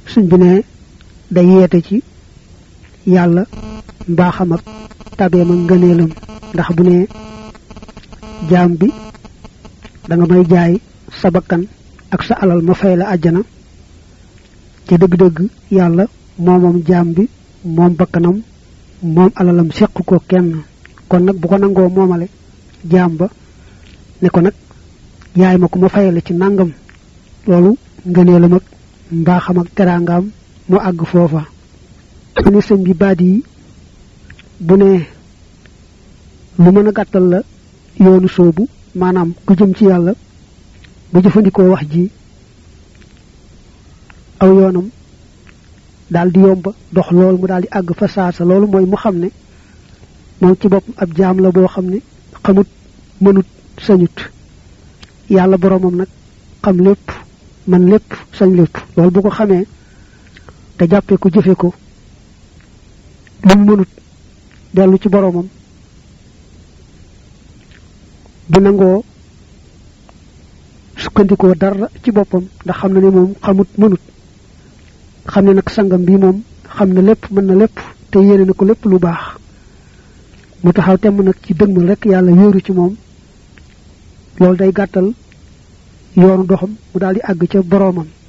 suñ bi ne day yeete ci yàlla mbaaxam ak tabeem ak ngëneelam ndax bu ne jaam bi da nga may jaay sa bakkan ak sa alal ma fay la àjjana ca dëgg-dëgg yàlla moomam jaam bi moom bakkanam moom alalam seq ko kenn kon nag bu ko nangoo moomale jaam ba ne ko nag yaay ma ko ma fayale ci nangam loolu ngëneelam ak mbaaxam ak teraangaam mu àgg foofa mu ne sëñ bi baat yi bu ne lu mën a gàttal la yoonu soobu maanaam ku jëm ci yàlla bu jëfandikoo wax ji aw yoonam daal di yomba dox loolu mu daal di àgg fa saasa loolu mooy mu xam ne moom ci bopp ab jaam la boo xam ne xamut mënut sañut yàlla boromam nag xam lépp man lépp sañ lépp loolu bu ko xamee te jàppee ko jëfe ko lu mu mënut dellu ci boromam du nangoo sukkandikoo dara ci boppam ndax xam na ne moom xamut mënut xam ne nag sangam bi moom xam na lépp mën na lépp te yéene na ko lépp lu baax mu taxaw temm nag ci dëgmal rek yàlla wéeru ci moom loolu day gàttal yoonu doxam mu daal di àgg ca boroomam